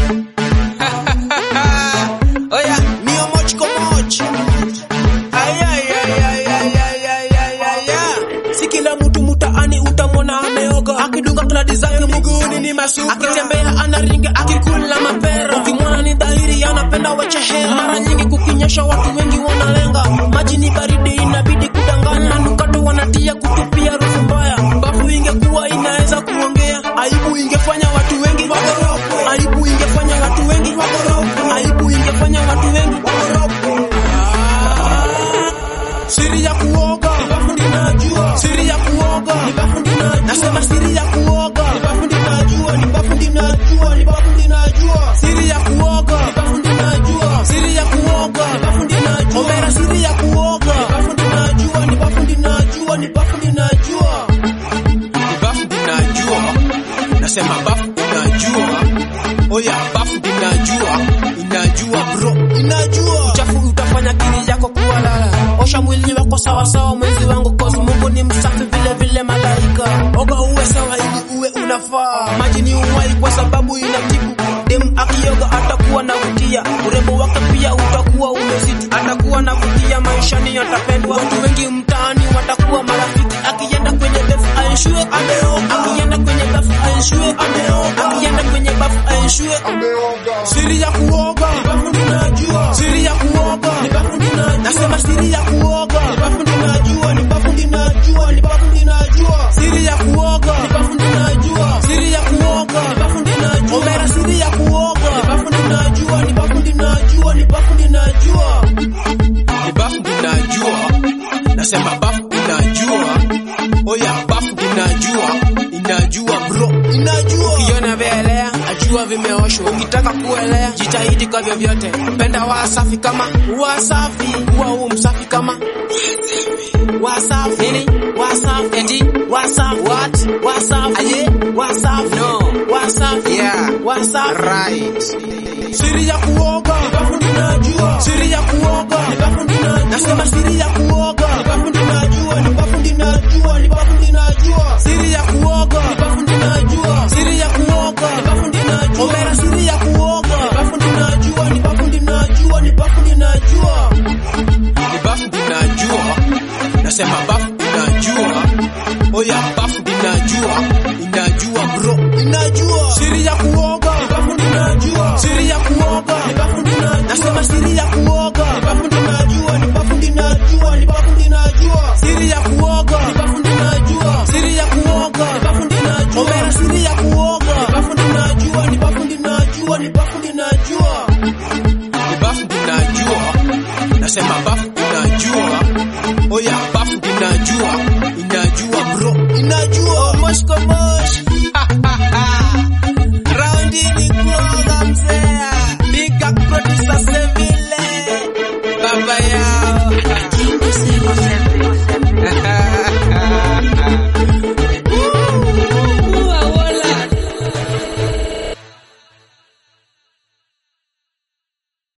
Oya, mio moch komoch. Ay, ay, ay, ay, ay, ay, ay, ay, ay, ay. Si kila mtu mtaani utamwona ameoga akidunga kladi zake miguuni ni masuka, akitembea anaringa akikula mapera, ukimwona ni dhahiri anapenda wachehera. Mara nyingi kukinyesha watu wengi wanalenga, maji ni baridi inabidi kudanganya, manukato wanatia kutupia harufu mbaya. Bafu ingekuwa inaweza kuongea, aibu ingefanya watu wengi wagoroke, aibu ingefanya watu wengi wagoroke, aibu ingefanya watu wengi wagoroke. Siri ya kuoga ni bafu ninajua, siri ya kuoga ni bafu ninajua, nasema siri ya kuoga ni bafu ninajua, ni bafu ninajua, ni bafu ninajua, siri ya kuoga ni bafu ninajua, siri ya kuoga ni bafu ninajua, omera siri ya kuoga ni bafu ninajua, ni bafu ninajua, ni bafu ninajua, ni bafu ninajua, nasema bafu ninajua, oya bafu ninajua, inajua bro, inajua uchafu utafanya kili yako kuwa lala. Osha mwili wako sawa sawa, mwenzi wangu, cause Mungu ni msafi vile vile malaika. Oga uwe sawa ili uwe unafaa. Maji ni uhai kwa sababu inatibu. Dem akioga atakuwa na vutia, urembo wake pia utakuwa umezidi, atakuwa na vutia, maishani atapendwa. Watu wengi mtaani watakuwa marafiki. Akienda kwenye bafu aishue ameoga, akienda kwenye bafu aishue ameoga, akienda kwenye bafu aishue Siri ya kuoga ni bafu ninajua, siri ya kuoga ni bafu ninajua, nasema siri ya kuoga ni bafu ninajua, ni bafu ninajua, ni bafu ninajua, siri ya kuoga ni bafu ninajua, siri ya kuoga ni bafu ninajua, omera siri ya kuoga ni bafu ninajua, ni bafu ninajua, ni bafu ninajua, ni bafu ninajua, nasema bafu ninajua, oya bafu ninajua, inajua bro, inajua ukiona vielea ajua vimeoshwa. Ukitaka kuelea jitahidi kwa vyovyote, penda wasafi kama wasafi, kuwa huu msafi kama wasafi nini wasafi eti wasafi what wasafi aye wasafi no wasafi yeah wasafi right siri ya kuoga ni bafu ninajua, siri ya kuoga ni bafu ninajua, nasema siri ya kuoga ni bafu ninajua, ni bafu ninajua, ni bafu ninajua, siri ya kuoga ni bafu ninajua, siri ya kuoga ni bafu ninajua, omera siri ya kuoga ni bafu ninajua, ni bafu ninajua, ni bafu ninajua, ni bafu ninajua, nasema bafu ninajua, oya bafu ninajua, inajua bro, inajua siri ya kuoga ni bafu ninajua, siri ya kuoga ni bafu ninajua, nasema siri ya kuoga ni bafu ninajua, ni bafu ninajua, ni bafu ninajua, siri ya kuoga ni bafu ninajua, siri ya kuoga ni bafu ninajua, omera siri ya kuoga ni bafu ninajua, ni bafu ninajua, ni bafu ninajua, ni bafu ninajua, nasema bafu ninajua, oya bafu ninajua, inajua bro, inajua mosh kwa mosh